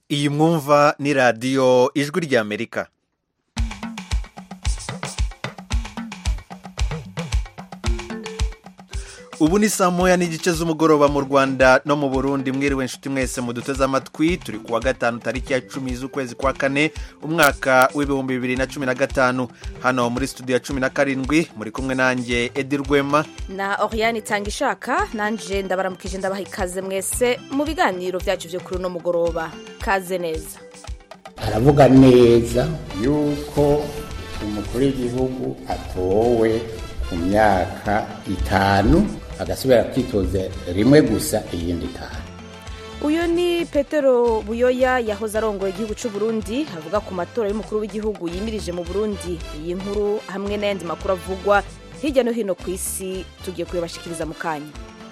iyi mwumva ni radiyo ijwi ry'amerika ubu ni saa moya n'igice z'umugoroba mu rwanda no mu burundi mwiriwe inshuti mwese muduteze amatwi turi kuwa gatanu tariki ya cumi z'ukwezi kwa kane umwaka w'ibihumbi bibiri na cumi na gatanu hano muri studio ya cumi na karindwi muri kumwe nanjye edi rwema na oriyani itanga ishaka nanjye ndabaramukije ndabaha ikaze mwese mu biganiro byacu byo kuri uno mugoroba kaze neza aravuga neza yuko umukuru w'igihugu atowe ku myaka itanu agasubira kwitoza rimwe gusa iyindi itanu uyu ni petero buyoya yahoze arongoye igihugu cy'u Burundi avuga ku matora y'umukuru w'igihugu yimirije mu burundi iyi nkuru hamwe n'ayandi makuru avugwa hirya no hino ku isi tugiye kuyabashikiriza mu kanya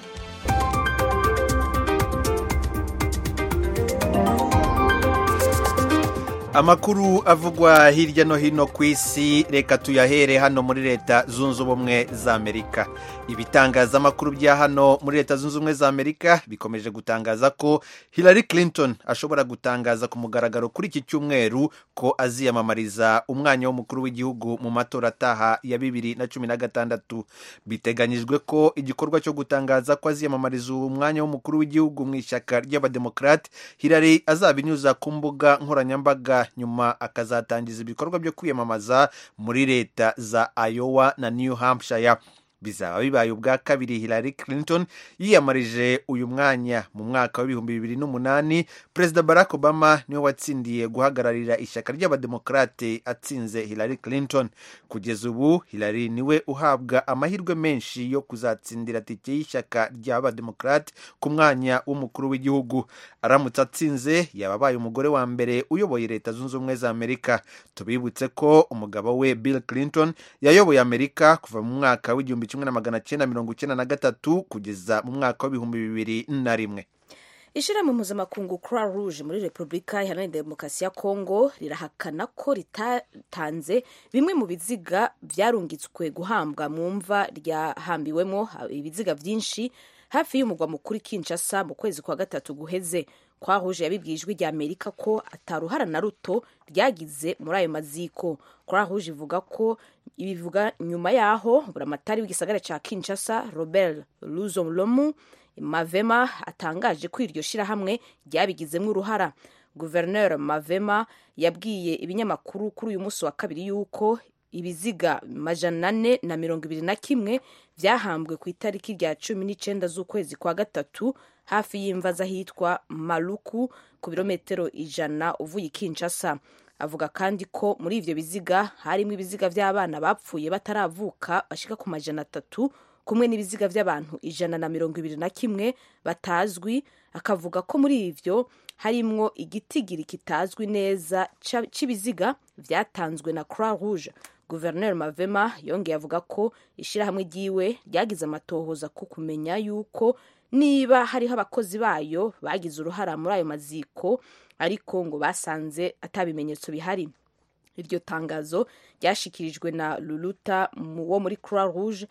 amakuru avugwa hirya no hino ku isi reka tuyahere hano muri leta zunze ubumwe za amerika ibitangazamakuru bya hano muri leta zunze ubumwe za amerika bikomeje gutangaza ko hillary clinton ashobora gutangaza ku mugaragaro kuri iki cyumweru ko aziyamamariza umwanya w'umukuru w'igihugu mu matora ataha ya bibiri na cumi na gatandatu biteganyijwe ko igikorwa cyo gutangaza ko aziyamamariza uwo mwanya w'umukuru w'igihugu mu ishyaka ry'abademokarate hillary azabinyuza ku mbuga nkoranyambaga nyuma akazatangiza ibikorwa byo kwiyamamaza muri leta za Iowa na New Hampshire bizaba bibaye ubwa kabiri Hillary Clinton yiyamarije uyu mwanya mu mwaka w'ibihumbi bibiri n'umunani perezida Barack Obama niwe watsindiye guhagararira ishyaka ry'abademokarate atsinze Hillary Clinton kugeza ubu Hillary niwe uhabwa amahirwe menshi yo kuzatsindira tike y'ishyaka ry'abademokarate ku mwanya w'umukuru w'igihugu aramutse atsinze yaba abaye umugore wa mbere uyoboye leta zunze ubumwe za amerika tubibutse ko umugabo we bill clinton yayoboye amerika kuva mu mwaka w'igihumbi kimwe na magana cyenda mirongo icyenda na gatatu kugeza mu mwaka w'ibihumbi bibiri na rimwe ishyirahamwe mpuzamakungu croix rouge muri repubulika iharanira demokarasi ya kongo rirahakana ko ritatanze bimwe mu biziga byarungitswe guhambwa mu mva ryahambiwemo ibiziga byinshi hafi y'umugwa mukuru kinshasa mu kwezi kwa gatatu guheze croix rouge yabibwiye ijwi rya amerika ko ataruhara na ruto ryagize muri ayo maziko croix rouge ivuga ko ibivuga nyuma yaho buramatari w'igisagara cya kinshasa robert luzolomu mavema atangaje ko iryo shyirahamwe ryabigizemo uruhara guverineri mavema yabwiye ibinyamakuru kuri uyu munsi wa kabiri yuko ibiziga majana ane na mirongo ibiri na kimwe byahambwe ku itariki rya cumi n'icyenda z'ukwezi kwa gatatu hafi y'imva z'ahitwa maruku ku birometero ijana uvuye i kinshasa avuga kandi ko muri ibyo biziga harimo ibiziga by'abana bapfuye bataravuka bashika ku majana atatu kumwe n'ibiziga by'abantu ijana na mirongo ibiri na kimwe batazwi akavuga ko muri ibyo harimwo igitigiri kitazwi neza cy'ibiziga byatanzwe na croix rouge guverineri mavema yongeye avuga ko ishyirahamwe ryiwe ryagize amatohoza ko kumenya yuko niba hariho abakozi bayo bagize uruhara muri ayo maziko ariko ngo basanze atabimenyetso bihari iryo tangazo ryashikirijwe na luluta wo muri croix rouge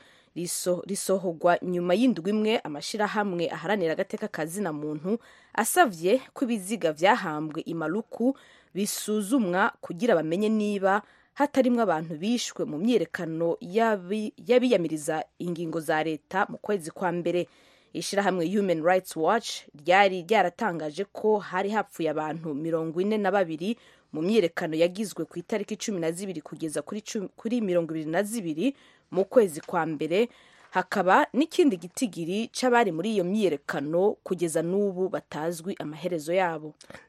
risohorwa nyuma y'indwi imwe amashyirahamwe aharanira agateka kazina muntu asabye ko ibiziga byahambwe imaruku bisuzumwa kugira bamenye niba hatarimo abantu bishwe mu myiyerekano y'abiyamiriza ingingo za leta mu kwezi kwa mbere ishyirahamwe human rights watch ryari ryaratangaje ko hari hapfuye abantu mirongo ine na babiri mu myiyerekano yagizwe ku itariki cumi na zibiri kugeza kuri mirongo ibiri na zibiri mu kwezi kwa mbere hakaba n'ikindi gitigiri c'abari muri iyo myiyerekano kugeza n'ubu batazwi amaherezo yabo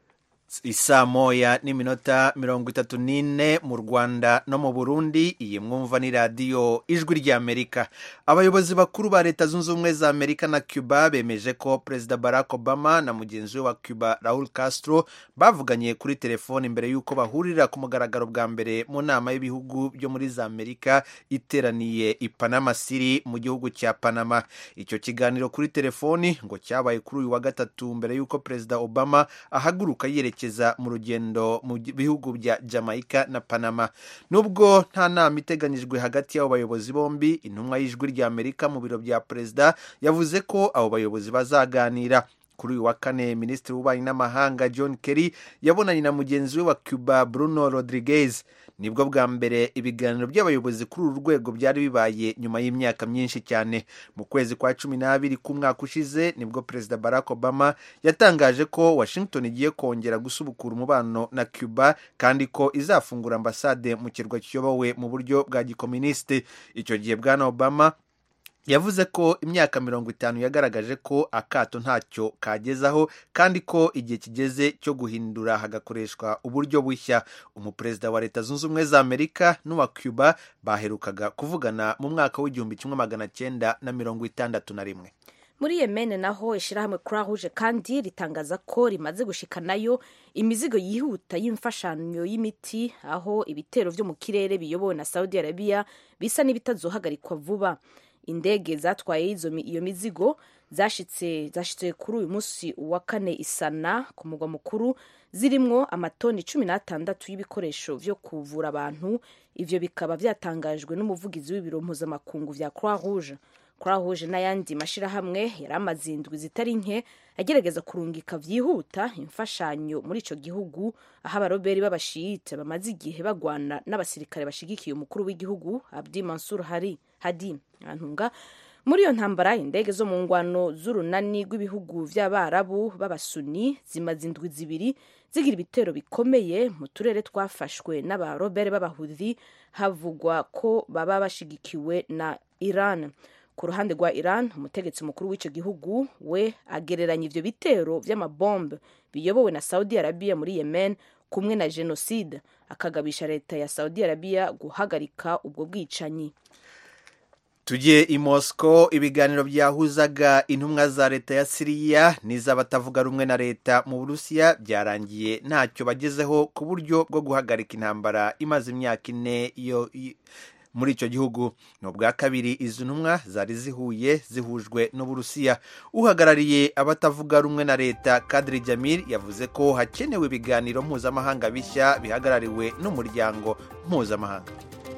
isaa moya n'iminota mirongo itatu n'ine mu rwanda no mu burundi iyi mwumva ni radiyo ijwi ry'amerika abayobozi bakuru ba leta zunze ubumwe za amerika na cuba bemeje ko perezida barack obama na mugenzi we wa cuba raul castro bavuganye kuri telefoni mbere y'uko bahurira ku mugaragaro bwa mbere mu nama y'ibihugu byo muri za amerika iteraniye i panama city mu gihugu cya panama icyo kiganiro kuri telefoni ngo cyabaye kuri uyu wa gatatu mbere y'uko perezida obama ahaguruka yerekeza mu rugendo mu bihugu bya jamaica na panama nubwo nta nama iteganyijwe hagati y'abo bayobozi bombi intumwa y'ijwi ry'amerika mu biro bya perezida yavuze ko abo bayobozi bazaganira kuri uyu wa kane minisitiri w'ububanyi n'amahanga john kerry yabonanye na mugenzi we wa cuba bruno rodriguez nibwo bwa mbere ibiganiro by'abayobozi kuri uru rwego byari bibaye nyuma y'imyaka myinshi cyane mu kwezi kwa cumi n'abiri k'umwaka ushize nibwo perezida barack obama yatangaje ko washington igiye kongera gusubukura umubano na cuba kandi ko izafungura ambasade mu kirwa kiyobowe mu buryo bwa gikominisite icyo gihe bwana obama yavuze ko imyaka mirongo itanu yagaragaje ko akato ntacyo kagezaho kandi ko igihe kigeze cyo guhindura hagakoreshwa uburyo bushya umuperezida wa leta zunze ubumwe za amerika n'uwa cuba baherukaga kuvugana mu mwaka w'igihumbi kimwe magana cyenda na mirongo itandatu na rimwe muri yemen naho ishyirahamwe croix rouge kandi ritangaza ko rimaze gushikanayo imizigo yihuta y'imfashanyo y'imiti aho ibitero byo mu kirere biyobowe na saudi arabia bisa n'ibitazohagarikwa vuba indege zatwaye iyo mizigo zashitse zashitse kuri uyu munsi wa kane isana ku mugwa mukuru zirimwo amatoni cumi n'atandatu y'ibikoresho byo kuvura abantu ivyo bikaba byatangajwe n'umuvugizi w'ibiro mpuzamakungu vya croix rouge croix rouge n'ayandi mashirahamwe yari amaze indwi zitari nke agerageza kurungika vyihuta imfashanyo muri ico gihugu aho abaroberi b'abashiyite bamaze igihe bagwana n'abasirikare bashigikiye umukuru w'igihugu abdi mansur hari hadi antunga muri iyo ntambara indege zo mu ngwano z'urunani rw'ibihugu vy'abarabu b'abasuni zimaze indwi zibiri zigira ibitero bikomeye mu turere twafashwe n'abarobere b'abahudhi havugwa ko baba bashigikiwe na iran ku ruhande rwa iran umutegetsi mukuru w'icyo gihugu we agereranya ivyo bitero vy'amabombe biyobowe na saudi arabia muri yemen kumwe na jenoside akagabisha leta ya saudi arabia guhagarika ubwo bwicanyi tugiye i mosco ibiganiro byahuzaga intumwa za leta ya siriya n'iz'abatavuga rumwe na leta mu burusiya byarangiye ntacyo bagezeho ku buryo bwo guhagarika intambara imaze imyaka ine yo muri icyo gihugu ni ubwa kabiri izi ntumwa zari zihuye zihujwe n'uburusiya uhagarariye abatavuga rumwe na leta kadiri jamil yavuze ko hakenewe ibiganiro mpuzamahanga bishya bihagarariwe n'umuryango mpuzamahanga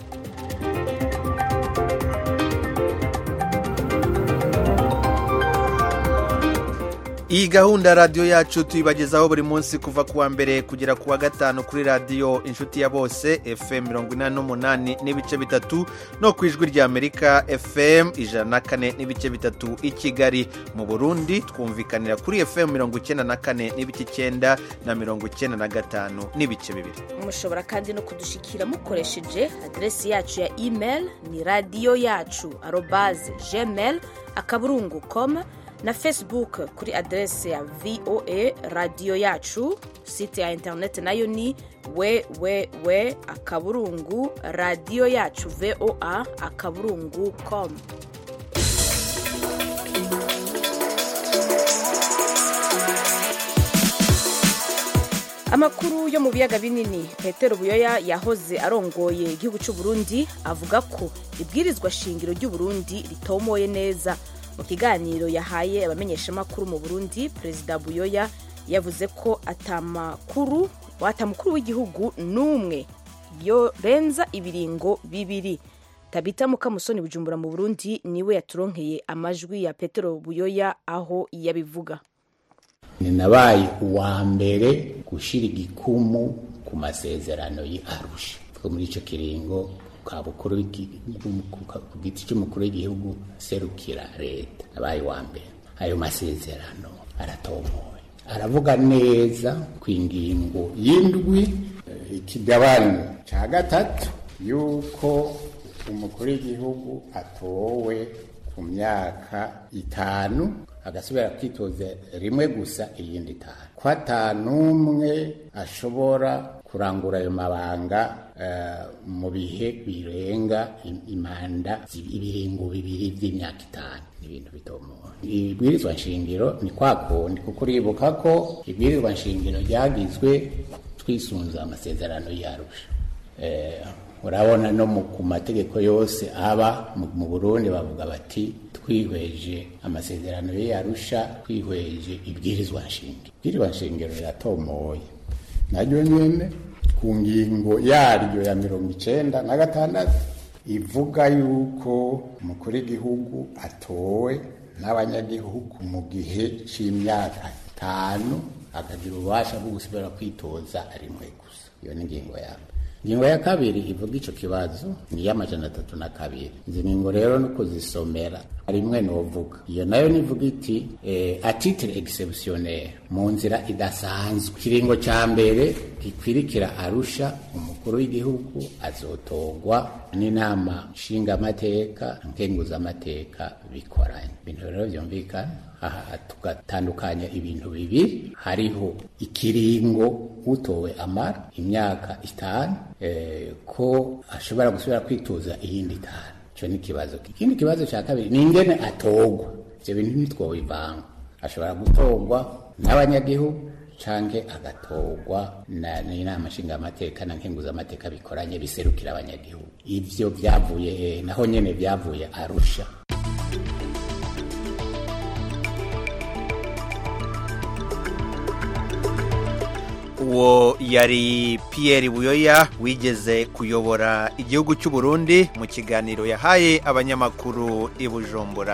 iyi gahunda radiyo yacu tuyibagezaho buri munsi kuva ku wa mbere kugera ku wa gatanu kuri radiyo inshuti ya bose fm mirongo inani n'umunani n'ibice bitatu no ku ijwi rya amerika fm ijana na kane n'ibice bitatu i kigali mu burundi twumvikanira kuri fm mirongo icyenda na kane n'ibice icyenda na mirongo icyenda na gatanu n'ibice bibiri mushobora kandi no kudushikira mukoresheje aderesi yacu ya email ni radiyo yacu arobaze gmail akaburungu com na facebook kuri aderese ya voa radiyo yacu site ya interineti nayo ni www akaburungu radiyo yacu voa akaburungu com amakuru yo mu biyaga binini petero buyoya yahoze arongoye igihugu cy'u Burundi avuga ko ibwirizwa shingiro ry'u Burundi ritomoye neza mu kiganiro yahaye abamenyeshamakuru mu burundi perezida buyoya yavuze ko atamakuru watamukuru w'igihugu n'umwe yorenza ibiringo bibiri tabita mukamusoni bujumbura mu burundi niwe yaturonkeye amajwi ya petero buyoya aho yabivuga ni nabaye uwa mbere gushyira igikumu ku masezerano y'arusha muri icyo kiringo bukuru ku giti cy'umukuru w'igihugu serukira leta abaye wa mbere ayo masezerano aratomoye aravuga neza ku ingingo y'indwi ikigabane cya gatatu y'uko umukuru w'igihugu atowe ku myaka itanu agasubira kwitoza rimwe gusa iyindi itanu ko atanumwe ashobora kurangura ayo mabanga mu bihe birenga imanda ibiringo bibiri by'imyaka itanu ni ibintu bitomoye ibwirizwa nshingiro ni kwa kundi kuko uribuka ko ibwirizwa nshingiro ryagizwe twisunze amasezerano yarusha urabona no ku mategeko yose aba mu burundi bavuga bati twihweje amasezerano ye yarusha twihweje ibwirizwa nshingiro ibwirizwa nshingiro riratomoye naryo nyine ku ngingo yaryo ya mirongo icenda na gatandatu ivuga yuko umukuru w'igihugu atowe n'abanyagihugu mu gihe c'imyaka itanu akagira ububasha bwo gusubira kwitoza rimwe gusa iyo ni ingingo ya mbere ingingo ya kabiri ivuga ico kibazo ni iy'amajana atatu na kabiri izi ngingo rero no kuzisomera rimwe novuga iyo nayo nivuga iti eh, a titre exceptionnel mu nzira idasanzwe ikiringo ca mbere gikwirikira arusha umukuru w'igihugu azotogwa n'inama nshingamateka nkenguzamateka bikoranye ibintu rero vyumvikana aha tugatandukanya ibintu bibiri hariho ikiringo utowe amara imyaka itanu eh, ko ashobora gusubira kwitoza iyindi itanu ico ni ikibazo ikindi kibazo ca kabiri ni ingene atogwa ivyo bintu ntitwobivanga ashobora gutorwa n'abanyagihugu canke agatorwa n'inama nshingamateka na nkenguzamateka bikoranye biserukira abanyagihugu ivyo vyavuye naho nyene vyavuye arusha uwo yari Pierre buyoya wigeze kuyobora igihugu cy'u Burundi mu kiganiro yahaye abanyamakuru i bujumbura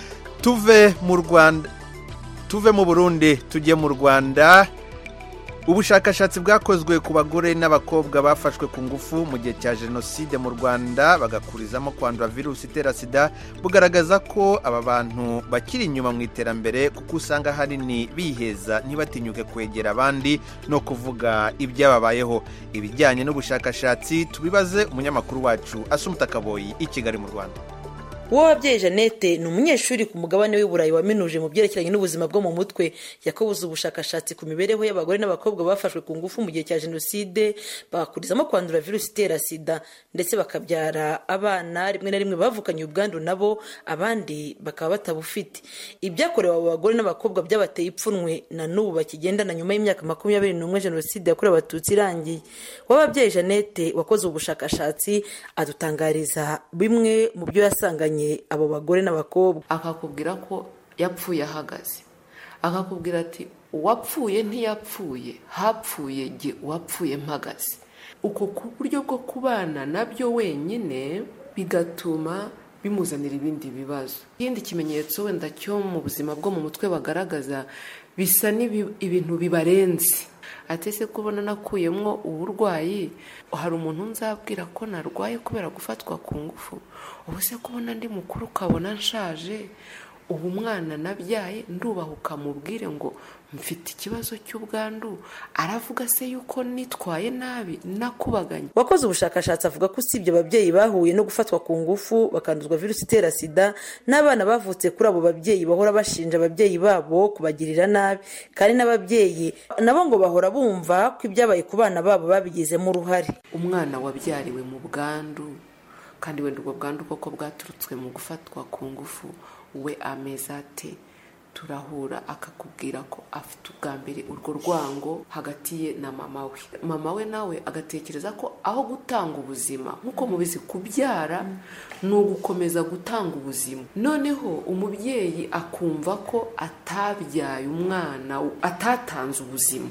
tuve mu rwanda tuve mu burundi tujye mu rwanda ubushakashatsi bwakozwe ku bagore n'abakobwa bafashwe ku ngufu mu gihe cya jenoside mu rwanda bagakurizamo kwandura virusi itera sida bugaragaza ko aba bantu bakiri inyuma mu iterambere kuko usanga ahanini biheza ntibatinyuke kwegera abandi no kuvuga ibyababayeho ibijyanye n'ubushakashatsi tubibaze umunyamakuru wacu asumuta kaboyi i kigali mu rwanda uwo wabyeyi jeannette ni umunyeshuri ku mugabane w'i burayi waminuje mu byerekeranye n'ubuzima bwo mu mutwe yakobuze ubushakashatsi ku mibereho y'abagore n'abakobwa bafashwe ku ngufu mu gihe cya jenoside bagakurizamo kwandura virusi itera sida ndetse bakabyara abana rimwe na rimwe bavukanye ubwandu nabo abandi bakaba batabufite ibyakorewe abo bagore n'abakobwa byabateye ipfunwe na n'ubu bakigendana nyuma y'imyaka makumyabiri n'umwe jenoside yakorewe abatutsi irangiye w'ababyeyi jeannette wakoze ubushakashatsi adutangariza bimwe mu byo yasanganye abo bagore n'abakobwa akakubwira ko yapfuye ahagaze akakubwira ati uwapfuye ntiyapfuye hapfuye jye uwapfuye mpagaze uko ku buryo bwo kubana nabyo wenyine bigatuma bimuzanira ibindi bibazo ikindi kimenyetso wenda cyo mu buzima bwo mu mutwe bagaragaza bisa n'ibintu bibarenze atese kubona nakuyemo uburwayi hari umuntu nzabwira ko narwaye kubera gufatwa ku ngufu ubu se kubona ndi mukuru ukabona nshaje ubu mwana nabyaye ndubahuka mubwire ngo mfite ikibazo cy'ubwandu aravuga se yuko nitwaye nabi nakubaganye wakoze ubushakashatsi avuga ko usibye ababyeyi bahuye no gufatwa ku ngufu bakanduzwa virusi itera sida n'abana bavutse kuri abo babyeyi bahora bashinja ababyeyi babo kubagirira nabi kandi n'ababyeyi nabo ngo bahora bumva ko ibyabaye ku bana babo babigizemo uruhare umwana wabyariwe mu bwandu kandi wenda ubwo bwandu koko bwaturutswe mu gufatwa ku ngufu we ameze ate turahura akakubwira ko afite ubwa mbere urwo rwango hagati ye na mama we mama we nawe agatekereza ko aho gutanga ubuzima nk'uko mubizi kubyara ni ugukomeza gutanga ubuzima noneho umubyeyi akumva ko atabyaye umwana atatanze ubuzima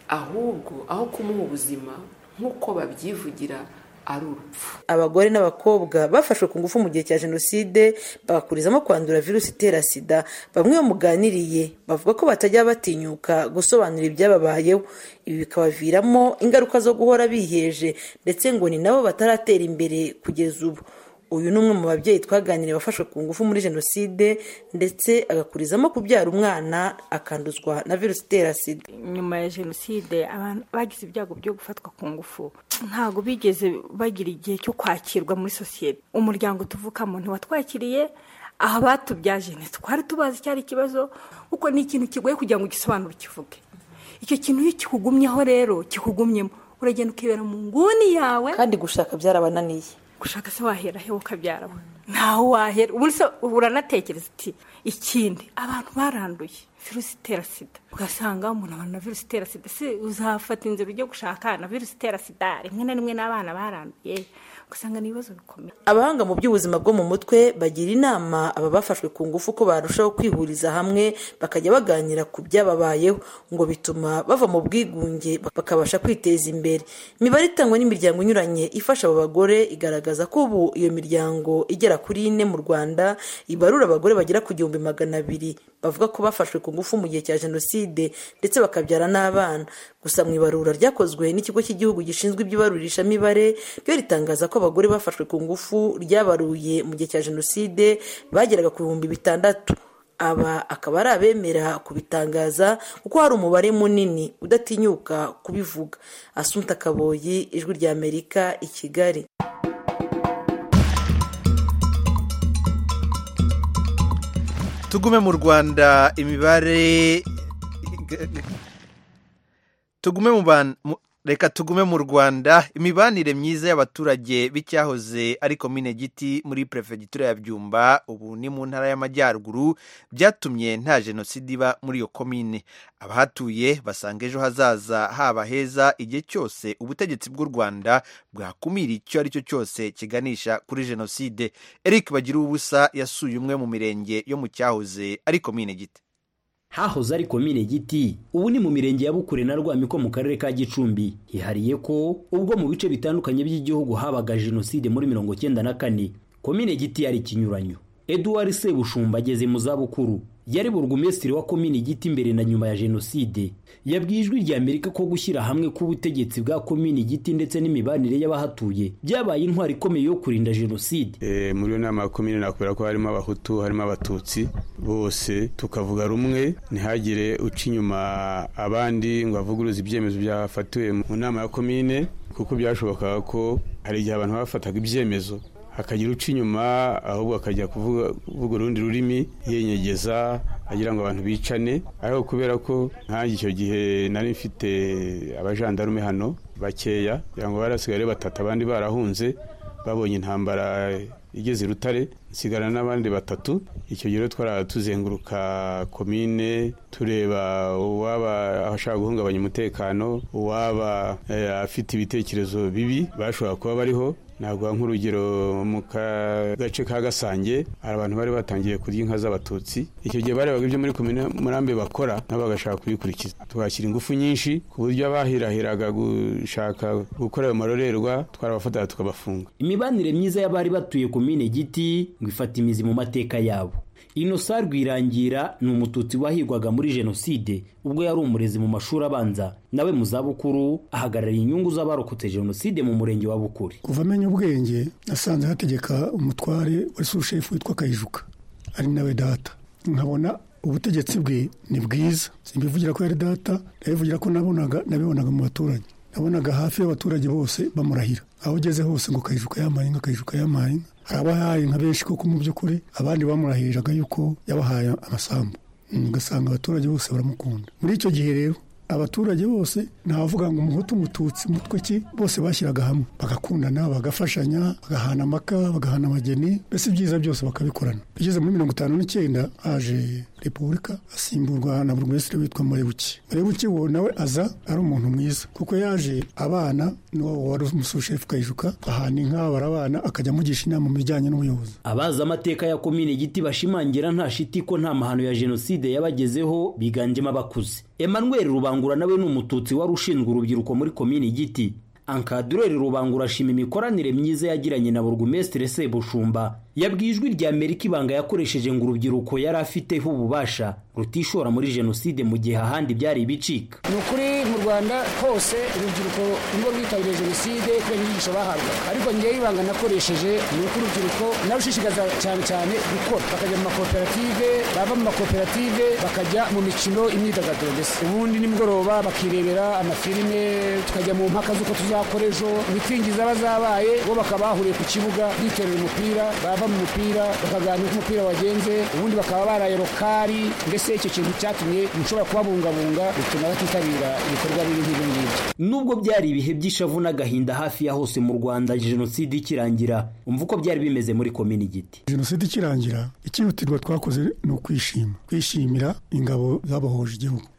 ahubwo aho kumuha ubuzima nk'uko babyivugira ari urupfu abagore n'abakobwa bafashwe ku ngufu mu gihe cya jenoside bagakurizamo kwandura virusi itera sida bamwe bamuganiriye bavuga ko batajya batinyuka gusobanura ibyababayeho ibi bikabaviramo ingaruka zo guhora biheje ndetse ngo ni nabo bataratera imbere kugeza ubu uyu ni umwe mu babyeyi twaganiriye wafashwe ku ngufu muri jenoside ndetse agakurizamo kubyara umwana akanduzwa na virusi itera sida nyuma ya jenoside abantu bagize ibyago byo gufatwa ku ngufu ntabwo bigeze bagira igihe cyo kwakirwa muri sosiyete umuryango tuvukamo ntiwatwakiriye aha batubyaje ntitwari tubazi cyari ikibazo kuko ni ikintu kigoye kugira ngo ugisobanure ukivuge icyo kintu iyo kikugumyeho rero kikugumyemo uragenda ukibera mu nguni yawe kandi gushaka byarabananiye gushaka se wahera he ukabyara we ntaho wahera ubu se uranatekereza uti ikindi abantu baranduye virusi itera sida ugasanga umuntu abantu na virusi itera sida se uzafata inzira ujye gushaka na virusi itera sida rimwe na rimwe n'abana baranduye ugasanga ni ibibazo bikomeye abahanga mu by'ubuzima bwo mu mutwe bagira inama aba bafashwe ku ngufu ko barushaho kwihuriza hamwe bakajya baganira ku byababayeho ngo bituma bava mu bwigunge bakabasha kwiteza imbere imibare itangwa n'imiryango inyuranye ifasha abo bagore igaragaza ko ubu iyo miryango igera igera kuri ine mu rwanda ibarura abagore bagera ku gihumbi magana abiri bavuga ko bafashwe ku ngufu mu gihe cya jenoside ndetse bakabyara n'abana gusa mu ibarura ryakozwe n'ikigo cy'igihugu gishinzwe iby'ibarurishamibare ryo ritangaza ko abagore bafashwe ku ngufu ryabaruye mu gihe cya jenoside bageraga ku bihumbi bitandatu aba akaba ari abemera kubitangaza kuko hari umubare munini udatinyuka kubivuga asunta kaboyi ijwi rya amerika i kigali tugume mu rwanda imibare tugume mu ban- mu- reka tugume mu rwanda imibanire myiza y'abaturage b'icyahoze ari komine giti muri perefegitura ya byumba ubu ni mu ntara y'amajyaruguru byatumye nta jenoside iba muri iyo komine abahatuye basanga ejo hazaza haba heza igihe cyose ubutegetsi bw'u rwanda bwakumira icyo ari cyo cyose kiganisha kuri jenoside eric bagira ubusa yasuye umwe mu mirenge yo mu cyahoze ari komine giti hahoze ari komine giti ubu ni mu mirenge ya bukure na rwamiko mu karere ka gicumbi hihariye ko ubwo mu bice bitandukanye by'igihugu habaga jenoside muri mirongo cyenda na kane komine giti yari ikinyuranyo eduard sebushumba ageze mu zabukuru yari burugumesitiri wa komine giti mbere na nyuma ya jenoside yabwiye ijwi rya amerika ko gushyira hamwe k'ubutegetsi bwa komine giti ndetse n'imibanire y'abahatuye byabaye intwari ikomeye yo kurinda jenoside Eh, muri iyo nama ya komine nakubwira ko harimo abahutu harimo abatutsi bose tukavuga rumwe ntihagire uca inyuma abandi ngo avuguruze ibyemezo byafatiwe mu nama ya komine kuko byashobokaga ko hari igihe abantu bafataga ibyemezo hakagira uca inyuma ahubwo akajya kuvuga kuvuga urundi rurimi yenyegeza agira ngo abantu bicane ariko kubera ko nkanjye icyo gihe nari mfite abajandarume hano bakeya kugira ngo barasigaye ari batatu abandi barahunze babonye intambara igeze i rutare nsigarana n'abandi batatu icyo gihe rero twara tuzenguruka komine tureba uwaba ashaka guhungabanya umutekano uwaba eh, afite ibitekerezo bibi bashobora kuba bariho ntabwo nk'urugero mu ka- gace ka gasange hari abantu bari batangiye kurya inka z'abatutsi icyo gihe barebaga ibyo muri komine murambe bakora nabo bagashaka kubikurikiza tuhashyira ingufu nyinshi ku buryo abahirahiraga gushaka gukora ayo marorerwa twarabafataga tukabafunga imibanire myiza y'abari batuye komine giti ngo ifata imizi mu mateka yabo inosa rwirangira ni umututsi wahigwaga muri jenoside ubwo yari umurezi mu mashuri abanza nawe mu zabukuru ahagarariye inyungu z'abarokotse jenoside mu murenge wa bukuri kuva amenya ubwenge nasanze hategeka umutware wari sushefu witwa kayijuka ari nawe data nkabona ubutegetsi bwe ni bwiza simbivugira ko yari data ndabivugira ko nabonaga nabibonaga mu baturage nabonaga hafi y'abaturage bose bamurahira aho ugeze hose ngo kayijuka yamaye inka kayijuka yamaye inka hari abahaye inka benshi koko mu by'ukuri abandi bamurahiriraga yuko yabahaye amasambu Mm, ugasanga abaturage bose baramukunda muri icyo gihe rero abaturage bose ntawavuga ngo umuhutu umututsi umutwe ki bose bashyiraga hamwe bagakundana bagafashanya bagahana amaka bagahana amageni mbese ibyiza byose bakabikorana bigeze muri mirongo itanu n'icyenda haje repubulika asimburwa na burugumesitiri witwa murebuki murebuki wo nawe aza ari umuntu mwiza kuko yaje abana n'uwo wari umusushefu kayijuka ahana inka barabana akajya amugisha inama mu bijyanye n'ubuyobozi abazi amateka ya komine giti bashimangira nta shiti ko nta mahano ya jenoside yabagezeho biganjemo abakuze emmanuel rubangura nawe ni umututsi wari ushinzwe urubyiruko muri komine giti ankadureri rubangura ashima imikoranire myiza yagiranye na burugumesitiri sebushumba yabwiye ijwi rya amerika ibanga yakoresheje ngo urubyiruko yari afiteho ububasha rutishora muri jenoside mu gihe ahandi byari ibicika ni ukuri mu rwanda hose urubyiruko nirwo rwitabiriye jenoside kubera inyigisho bahabwa ariko ngewe ibanga nakoresheje ni uko urubyiruko narushishikaza cyane cyane gukora bakajya mu makoperative bava mu makoperative bakajya mu mikino imyidagaduro mbese ubundi nimugoroba bakirebera amafilime tukajya mu mpaka z'uko tuzakora ejo mitingi zaba zabaye bo bakaba bahuriye ku kibuga biterera umupira bava mu mupira bakaganira uko umupira wagenze ubundi bakaba baraye rokari mbese icyo kintu cyatumye mushobora kubabungabunga bituma batitabira ibikorwa bibi nk'ibyo ngibyo nubwo byari ibihe by'ishavu n'agahinda hafi ya hose mu rwanda jenoside ikirangira umva uko byari bimeze muri komini giti jenoside ikirangira icyihutirwa twakoze ni ukwishima kwishimira ingabo zabohoje igihugu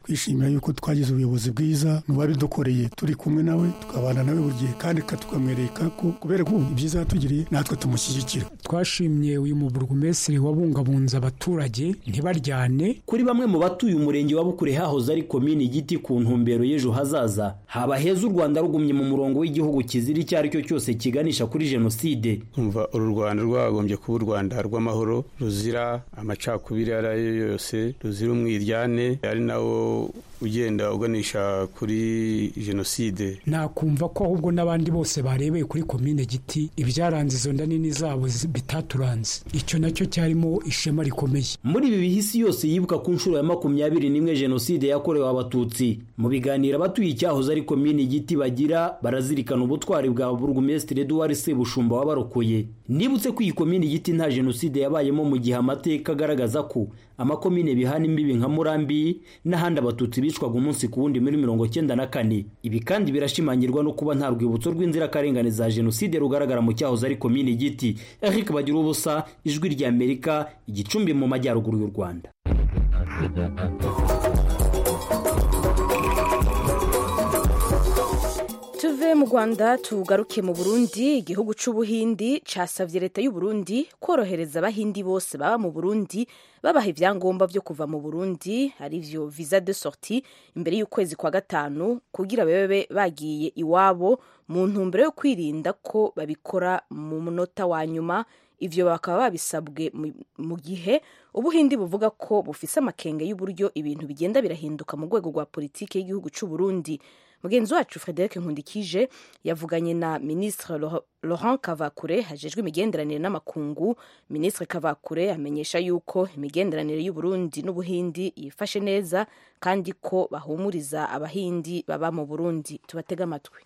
twishimira yuko twagize ubuyobozi bwiza mu babidukoreye turi kumwe nawe tukabana nawe buri gihe kandi tukamwereka ko kubera ko ibyiza yatugiriye natwe tumushyigikira twashimye uyu muburugumesiri wabungabunze abaturage ntibaryane kuri bamwe mu batuye umurenge wa bukure hahoze ari komini igiti ku ntumbero y'ejo hazaza haba heza u rwanda rugumye mu murongo w'igihugu kizira icyo ari cyo cyose kiganisha kuri jenoside kumva uru rwanda rwagombye kuba u rwanda rw'amahoro ruzira amacakubiri ayo ari yo yose ruzira umwiryane ari nawo ugenda uganisha kuri jenoside nakumva ko ahubwo n'abandi bose barebeye kuri komine giti ibyaranze izo nda nini zabo bitaturanze icyo nacyo cyarimo ishema rikomeye muri ibi bihisi yose yibuka ku nshuro ya makumyabiri n'imwe jenoside yakorewe abatutsi mu biganiro abatuye icyahoze ari komine giti bagira barazirikana ubutwari bwa burugumesitiri eduwari sebushumba wabarokoye nibutse ko iyi komine giti nta jenoside yabayemo mu gihe amateka agaragaza ko amakomine bihana imbibi nka murambi n'ahandi abatutsi bicwaga umunsi ku wundi muri mirongo cyenda na kane ibi kandi birashimangirwa no kuba nta rwibutso rw'inzirakarengane za jenoside rugaragara mu cyahoze ari komine giti eric bagira ubusa ijwi ry'amerika igicumbi mu majyaruguru y'u rwanda tuve mu rwanda tugaruke mu burundi igihugu cy'ubuhindi casavye leta y'uburundi korohereza abahindi bose baba mu burundi babaha ibyangombwa byo kuva mu burundi arivyo visa de sortie imbere y'ukwezi kwa gatanu kugira babe bagiye iwabo mu ntumbero yo kwirinda ko babikora mu munota wa nyuma ivyo bakaba babisabwe mu gihe ubuhindi buvuga ko bufise amakenge y'uburyo ibintu bigenda birahinduka mu rwego rwa politiki y'igihugu c'uburundi mugenzi wacu frederic nkundikije yavuganye na ministre laurent kavakure hajejwe imigenderanire n'amakungu ministre kavakure amenyesha yuko imigenderanire y'uburundi n'ubuhindi yifashe neza kandi ko bahumuriza abahindi baba mu burundi tubatega amatwi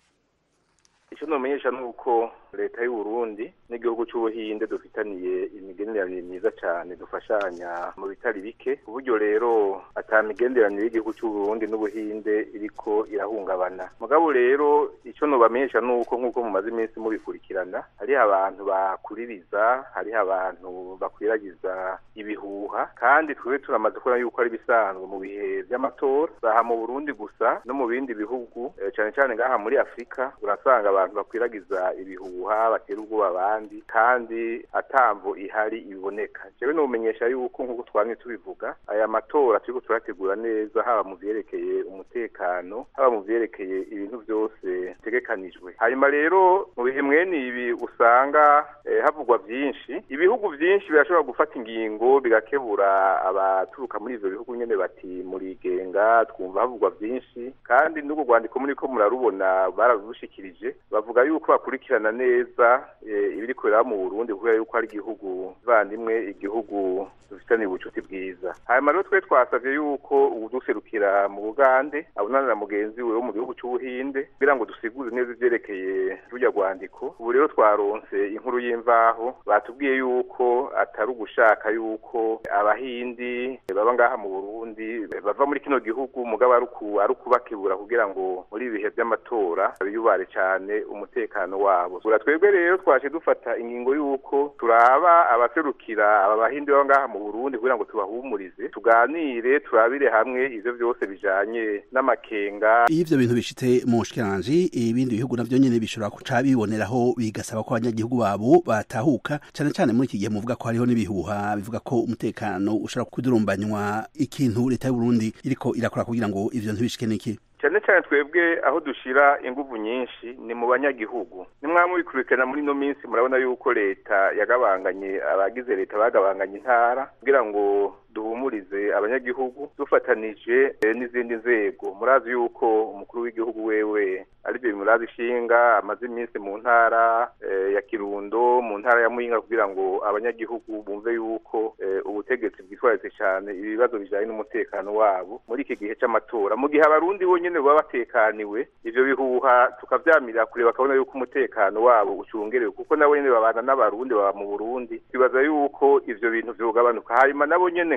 icyo numenyesha ni uko leta y'uburundi n'igihugu cy'ubuhinde dufitaniye imigenderanire myiza cyane dufashanya mu bitari bike ku buryo rero ata migenderanire y'igihugu cy'uburundi n'ubuhinde iriko irahungabana mugabo rero icyo nubamenyesha ni uko nk'uko mumaze iminsi mubikurikirana hariho abantu bakuririza hariho abantu bakwiragiza ibihuha kandi twebwe turamaze kubona yuko ari ibisanzwe mu bihe by'amatora zaha mu burundi gusa no mu bindi bihugu cyane cyane ngaha muri afurika urasanga abantu bakwiragiza ibihuha batera ubwoba abandi kandi atamvo ihari iboneka jewe numenyesha yuko nk'uko twamye tubivuga aya matora turiko turategura neza haba mu vyerekeye umutekano haba mu vyerekeye ibintu byose bitegekanijwe hanyuma rero mu bihe mwene ibi usanga eh, havugwa vyinshi ibihugu vyinshi birashobora gufata ingingo bigakebura abaturuka muri ivyo bihugu nyene bati murigenga twumva havugwa vyinshi kandi n'ubwo rwandiko muriko murarubona bararushikirije bavuga yuko bakurikirana neza ibiri kubera mu Burundi kubera yuko ari igihugu vandimwe igihugu dufitaniye ubucuti bwiza hanyuma rero twe twasavye yuko uduserukira mu Bugande abonana na mugenzi we wo mu gihugu c'Ubuhinde kugira ngo dusigure neza ivyerekeye rujya rwandiko ubu rero twaronse inkuru y'imvaho batubwiye yuko atari ugushaka yuko abahindi baba ngaha mu Burundi bava muri kino gihugu mugabo ari ukubakebura kugira ngo muri ibihe by'amatora biyubare cyane umutekano wabo twebwe rero twaje dufata ingingo y'uko turaba abaserukira aba bahindi baba ngaha mu Burundi kugira ngo tubahumurize tuganire turabire hamwe ivyo byose bijanye n'amakenga iyo ivyo bintu bishitse mu shikiranje ibindi bihugu navyo nyene bishobora kuca biboneraho bigasaba ko abanyagihugu babo batahuka cyane cyane muri iki gihe muvuga ko hariho n'ibihuha bivuga ko umutekano ushobora kudurumbanywa ikintu leta y'u Burundi iriko irakora kugira ngo ivyo ntibishike niki cyane cyane twebwe aho dushira inguvu nyinshi ni mu banyagihugu nimwamubikurikirana muri ino minsi murabona yuko leta yagabanganye abagize leta bagabanganye intara kugira ngo duhumurize abanyagihugu dufatanije n'izindi nzego murazi yuko umukuru w'igihugu wewe aribyo murazi ishinga amaze iminsi mu ntara ya kirundo mu ntara ya muyinga kugira ngo abanyagihugu bumve yuko ubutegetsi bwitwaritse cyane ibibazo bijyanye n'umutekano wabo muri iki gihe cy'amatora mu gihe abarundi bonyine baba batekaniwe ivyo bihuha tukavyamirira kure bakabona yuko umutekano wabo ucungerewe kuko nabo nyene babana n'abarundi baba mu burundi twibaza yuko ivyo bintu vyogabanuka hanyuma nabo nyene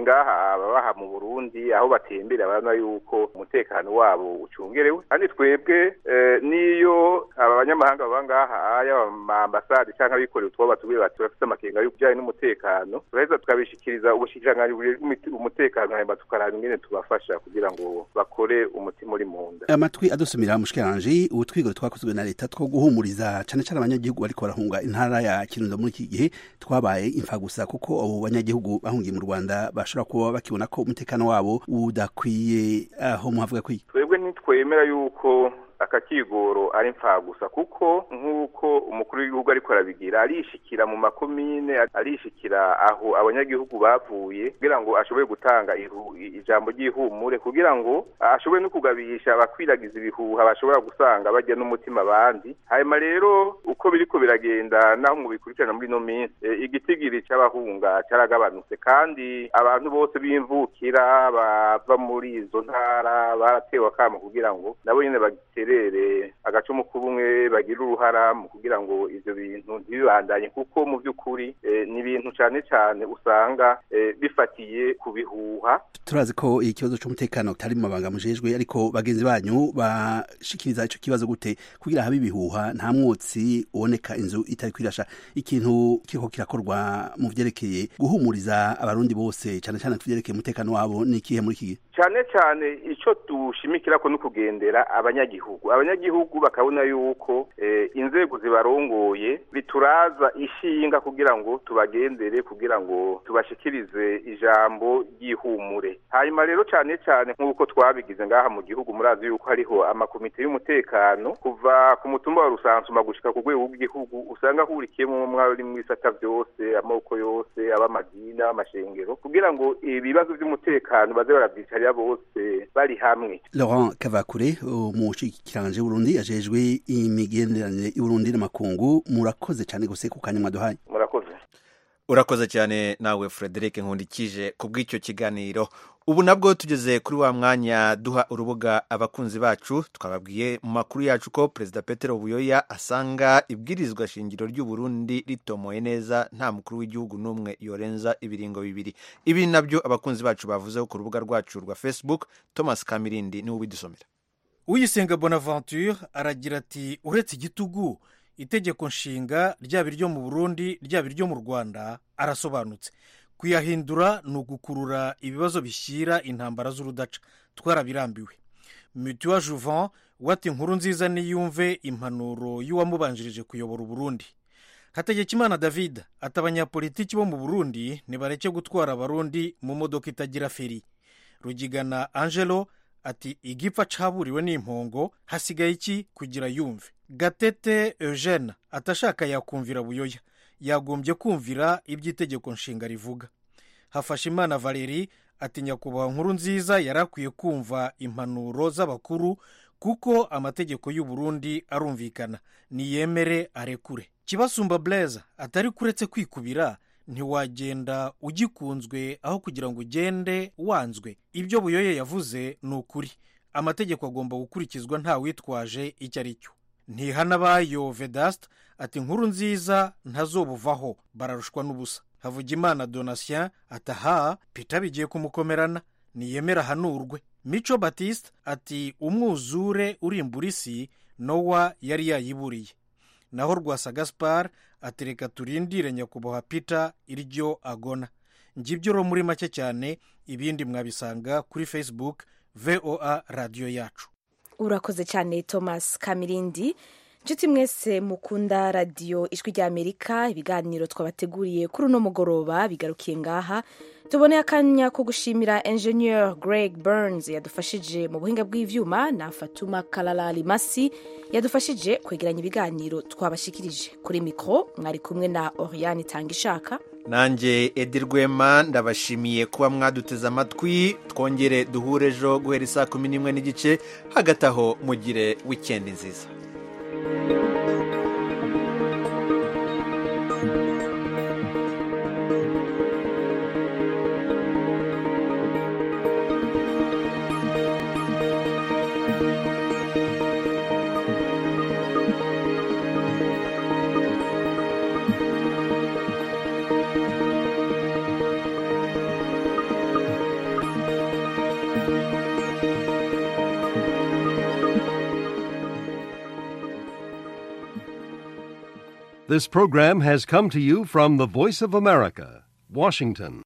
ngaha ababaha mu burundi aho batembera barabona yuko umutekano wabo ucungerewe kandi twebwe n'iyo aba banyamahanga baba ngaha yaba amambasade cyangwa abikorera utwo batubwira bati bafite amakenga y'ibijyanye n'umutekano turaheza tukabishikiriza ubushikiranganji umutekano hanyuma tukaraba ingene tubafasha kugira ngo bakore umutima uri mu nda amatwi adusumira mushikiranje ubutwigoro twakozwe na leta two guhumuriza cane cane abanyagihugu bariko barahunga intara ya kirundo muri iki gihe twabaye imfa gusa kuko abo banyagihugu bahungiye mu rwanda bashobora kuba bakibona ko umutekano wabo udakwiye aho muhavuga kwiye twebwe ntitwemera yuko aka kigoro ari gusa kuko nk'uko umukuru w'igihugu ariko arabigira arishikira mu makomine arishikira aho abanyagihugu bavuye kugira ngo ashobore gutanga ijambo ry'ihumure kugira ngo ashobore no kugabisha abakwiragiza ibihuha bashobora gusanga bajya n'umutima abandi hanyuma rero uko biriko biragenda naho mu bikurikirana muri ino minsi igitigiri cy'abahunga cyaragabanutse kandi abantu bose b'imvukira bava muri izo ntara baratewe akamo kugira ngo nabo nyine bagitere baterere agacumu k'ubumwe bagira uruhara mu kugira ngo ivyo bintu ntibibandanye kuko mu by'ukuri ni ibintu cyane cyane usanga bifatiye ku bihuha turazi ko ikibazo cy'umutekano kitari mu mabanga mujejwe ariko bagenzi banyu bashikiriza ico kibazo gute kugira habe ibihuha nta mwotsi uboneka inzu itari kwirasha ikintu kiriko kirakorwa mu vyerekeye guhumuriza abarundi bose cyane cyane kuvyerekeye umutekano wabo ni ikihe muri iki gihe cyane cyane ico dushimikirako no kugendera abanyagihugu abanyagihugu bakabona yuko inzego zibarongoye bituraza ishinga kugira ngo tubagendere kugira ngo tubashikirize ijambo ry'ihumure hanyuma rero cyane cyane nk'uko twabigize ngaha mu gihugu murazi yuko hariho amakomite y'umutekano kuva ku mutumba wa rusansuma gushika ku rwego rw'igihugu usanga ahurikiyemo mwari mu bisata byose amoko yose ab'amadini ab'amashengero kugira ngo ibibazo by'umutekano baze barabyicarira bose bari hamwe Laurent Kavakure umushikiranje w'Urundi ajejwe imigenderanire y'Urundi n'amakungu murakoze cyane gose ku kanya mwaduhaye murakoze urakoze cyane nawe Frederic Nkundikije ku bw'icyo kiganiro ubu nabwo tugeze kuri wa mwanya duha urubuga abakunzi bacu twababwiye mu makuru yacu ko perezida Petero Buyoya asanga ibwirizwa shingiro ry'u Burundi ritomoye neza nta mukuru w'igihugu n'umwe yorenza ibiringo bibiri ibi nabyo abakunzi bacu bavuzeho ku rubuga rwacu rwa Facebook Thomas Kamirindi niwe ubidusomera uyisenga bonaventure aragira ati uretse igitugu itegeko nshinga ryaba iryo mu burundi ryaba iryo mu rwanda arasobanutse kuyahindura ni ugukurura ibibazo bishyira intambara z'urudaca twarabirambiwe mutuwa juvan wati inkuru nziza niyumve impanuro y'uwamubanjirije kuyobora uburundi hategekimana david ati abanyapolitiki bo mu burundi nibareke gutwara abarundi mu modoka itagira feri rugigana angelo ati igipfa caburiwe n'impongo hasigaye iki kugira yumve gatete eugene atashaka yakumvira buyoya yagombye kumvira iby'itegeko nshinga rivuga hafashe imana valeri ati nyakubahwa nkuru nziza yari akwiye kumva impanuro z'abakuru kuko amategeko y'u Burundi arumvikana niyemere arekure kibasumba blaise atari kuretse kwikubira ntiwagenda ugikunzwe aho kugira ngo ugende wanzwe ibyo buyoye yavuze ni ukuri amategeko agomba gukurikizwa nta witwaje icyo ari cyo ntihanabayo vedasite ati inkuru nziza ntazobuvaho bararushwa n'ubusa havugimana donatien ataha pita bigiye kumukomerana niyemera ahanurwe mico batiste ati umwuzure urimbura isi nowa yari yayiburiye naho rwasa gaspar ati reka turindire nyakubahwa pita iryo agona ngibyo ro muri make cyane ibindi mwabisanga kuri facebook voa radiyo yacu urakoze cyane thomas kamirindi inshuti mwese mukunda radiyo ijwi ry'amerika ibiganiro twabateguriye kuri uno mugoroba bigarukiye ngaha tuboneye akanya ko gushimira engineer greg burns yadufashije mu buhinga bw'ibyuma na fatuma karara rimasi yadufashije kwegeranya ibiganiro twabashikirije kuri mikoro mwari kumwe na oriyani itanga ishaka nanjye edi rwema ndabashimiye kuba mwaduteze amatwi twongere duhure ejo guhera isaa kumi n'imwe n'igice hagati aho mugire wikendi nziza This program has come to you from the Voice of America, Washington.